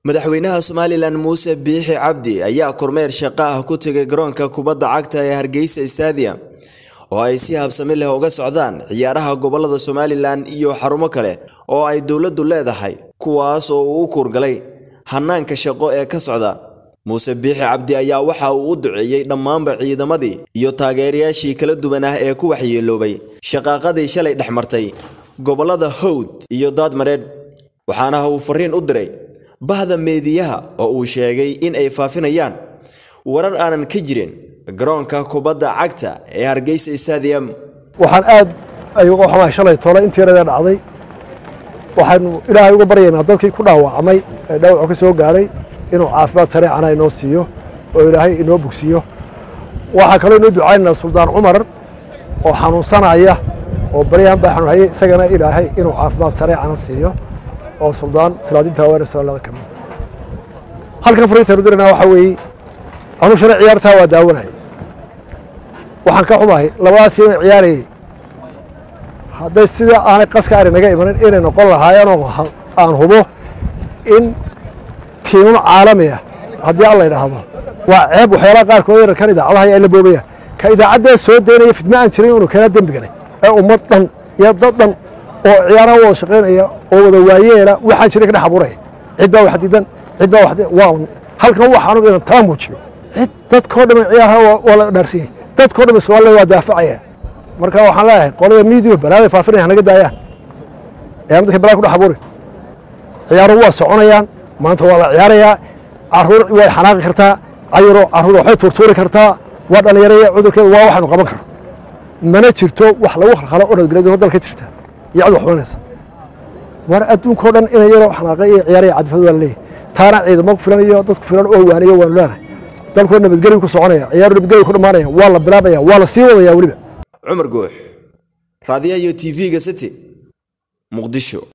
madaxweynaha somalilan muuse biixi cabdi ayaa kormeer shaqo ah ku tegay garoonka kubadda cagta ee hargeysa stadium oo ay si habsami leh uga socdaan ciyaaraha gobolada somalilan iyo xarumo kale oo ay dowladdu leedahay kuwaas oo uu u kuurgalay hanaanka shaqo ee ka socda muuse biixi cabdi ayaa waxa uu u duceeyey dhammaanba ciidamadii iyo taageerayaashii kala duwan ah ee ku waxyeeloobay shaqaaqadii shalay dhex martay gobolada howd iyo daadmareedh waxaana uu fariin u diray bahda meediyaha oo uu sheegay in ay faafinayaan warar aanan ka jirin garoonka kubadda cagta ee hargeysa stadium waxaan aad ay uga xumahay shalay tole intii yaradee dhacday waxaanu ilaahay uga baryaynaa dadkii ku dhaawacmay ee dhaawacu ka soo gaadhay inuu caafimaad sareecana inoo siiyo oo ilaahay inoo bogsiiyo waxaa kaloo inoo ducaynaynaa suldaan cumar oo xanuunsanaya oo baryahan baa xanuunhayay isagana ilaahay inuu caafimaad sareecana siiyo oo suldaan salaadinta haweene salaalada ka mid halkan fariintaynu dirayna waxaa weeye anuu shalay ciyaartaa waa daawanay waxaan ka xumahay labadaas tiimay ciyaarayay hadday sida aanay qaska ari naga imanin inay noqon lahaayeenoo aan hubo in tiimam caalami ah haddii alla idhaahdo waa ceeb waxyaalaha qaarkood yararkan idaacadaha ay la boobayaan ka idaacaddee soo daynaya fidma aan jirin inuu keenaa dembi galay ee ummad dhan iyo dad dhan oo ciyaaraha wada shaqaynaya oo wada waayeela waxaan jiray ka dhex abuuraya cid baa wax diidan cid baa wax waa halkan waxaanu inan taa muujiyo cid dadkoo dhan ciyaaraha waa la dhaarsan yahay dadkoo dhan Soomaaliya waa daafacaya marka waxaan leeyahay qolada media balaada faafinaya naga daayaan ee dadka balaa ku dhex abuuray ciyaaruhu waa soconayaan maanta waa la ciyaarayaa caruur way xanaaqi kartaa cayuro caruur waxay tuurtuuri kartaa waa dhalinyaraya cudurkeeda waa waxaanu qaban karo mana jirto wax lagu khalkhalo oo nabadgelyo dalka jirta iyo cid wax xubanaysa war adduunkao dhan inay yaroo xanaaqay iyo ciyaaraya cadfad waa la leeyahay taana ciidamo ku filan iyo dad ku filan oo waaniyo waanu leenahay dalkoo nabadgelyo ku soconaya ciyaaru nabadgelyo ku dhammaanaya waa la bilaabaya waa la sii wadaya weliba cumar guux raadiyaha iyo tv-ga city muqdisho